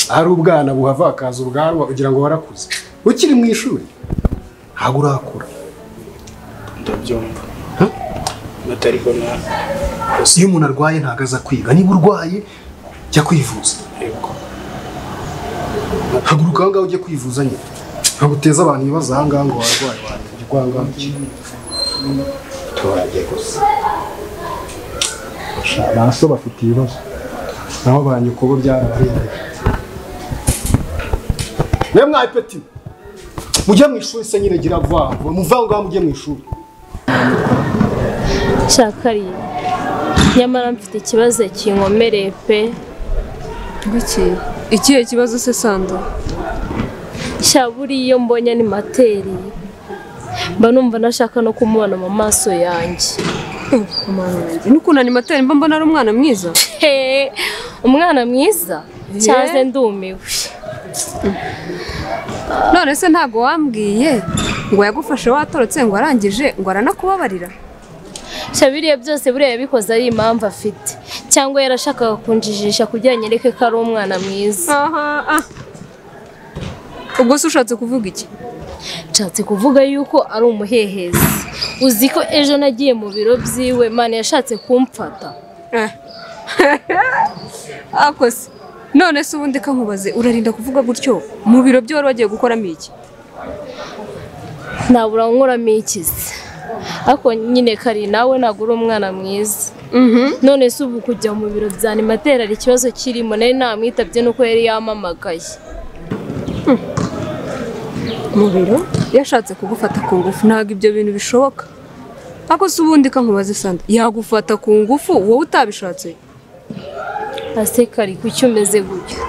hari ubwana buhava hakaza ubwanwa ugira ngo warakuze ukiri mu ishuri ntabwo urakura ndabyumva atariko na gusa iyo umuntu arwaye ntabwo aza kwiga niba urwaye jya kwivuza yego haguruka aho ngaho ujye kwivuza nyine ntabwo uteze abantu ibibazo aha ngaha ngo warwaye wanjye urwangano turajye gusa ba so bafite ibibazo naho ba nyoko bo byarabarengeje mwe mwaye peti mujye mu ishuri se nyine gira vuba vuba muve aho ngaho mujye mu ishuri cyakariye nyamara mfite ikibazo kinkomereye pe Kuki? Ikihe kibazo se Sandra? sha buriya iyo mbonye ni materi mba numva nashaka no kumubona mu maso yanjye N'ukuntu animateri mba mbona ari umwana mwiza? Hehe, umwana mwiza cyaze ndumiwe None se ntabwo wambwiye ngo yagufashe watorotse ngo arangije ngo aranakubabarira? sha biriya byose buriya yabikoze ari impamvu afite cyangwa yarashakaga kunjijisha kugira ngo anyereke ko ari umwana mwiza Aha, ah. Ubwo se ushatse kuvuga iki? nshatse kuvuga yuko ari umuhehezi uzi ko ejo nagiye mu biro byiwe mani yashatse kumfata Eh. Ako se. None se ubundi kankubaze urarinda kuvuga gutyo mu biro byo wari wagiye gukoramo iki? ntabura nkoramo ikizi ariko nyine kari nawe ntabwo uri umwana mwiza Mhm. none se ubu kujya mu biro bya animateri hari ikibazo kirimo nari namwitabye nuko yari yamamagaye mu biro yashatse kugufata ku ngufu ntabwo ibyo bintu bishoboka ako se ubundi kankubaze sanda yagufata ku ngufu wowe utabishatse ase kari kuki umeze gutyo